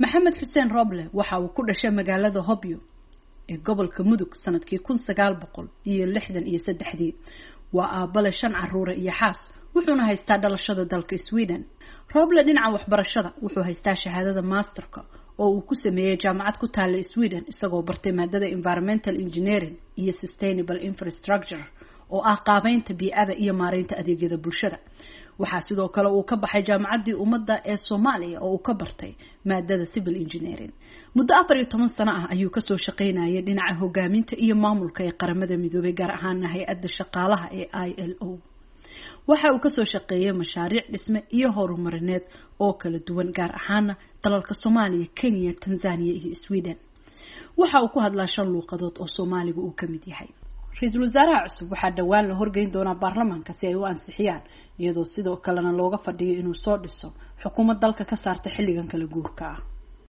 maxamed xuseen roble waxa uu ku dhashay magaalada hobyo ee gobolka mudug sanadkii kun sagaal boqol iyo lixdan iyo saddexdii waa aabale shan caruure iyo xaas wuxuuna haystaa dhalashada dalka sweden roble dhinaca waxbarashada wuxuu haystaa shahaadada masterka oo uu ku sameeyey jaamacad ku taalla sweden isagoo bartay maadada environmental engineering iyo sustainable infrastructure oo ah qaabeynta bii-ada iyo maareynta adeegyada bulshada waxaa sidoo kale uu ka baxay jaamacaddii ummadda ee soomaaliya oo uu ka bartay maadada civil engineering muddo afar iyo toban sano ah ayuu kasoo shaqaynayay dhinaca hogaaminta iyo maamulka ee qaramada midoobay gaar ahaana hay-adda shaqaalaha ee i l o waxa uu kasoo shaqeeyay mashaariic dhisme iyo horumarineed oo kala duwan gaar ahaana dalalka soomaaliya kenya tanzania iyo sweden waxa uu ku hadlaa shan luuqadood oo soomaaliga uu kamid yahay ra-iisul wasaaraha cusub waxaa dhowaan la horgeyn doonaa baarlamaanka si ay u ansixiyaan iyadoo sidoo kalena looga fadhiyo inuu soo dhiso xukuumad dalka ka saarta xilligan kala guurka ah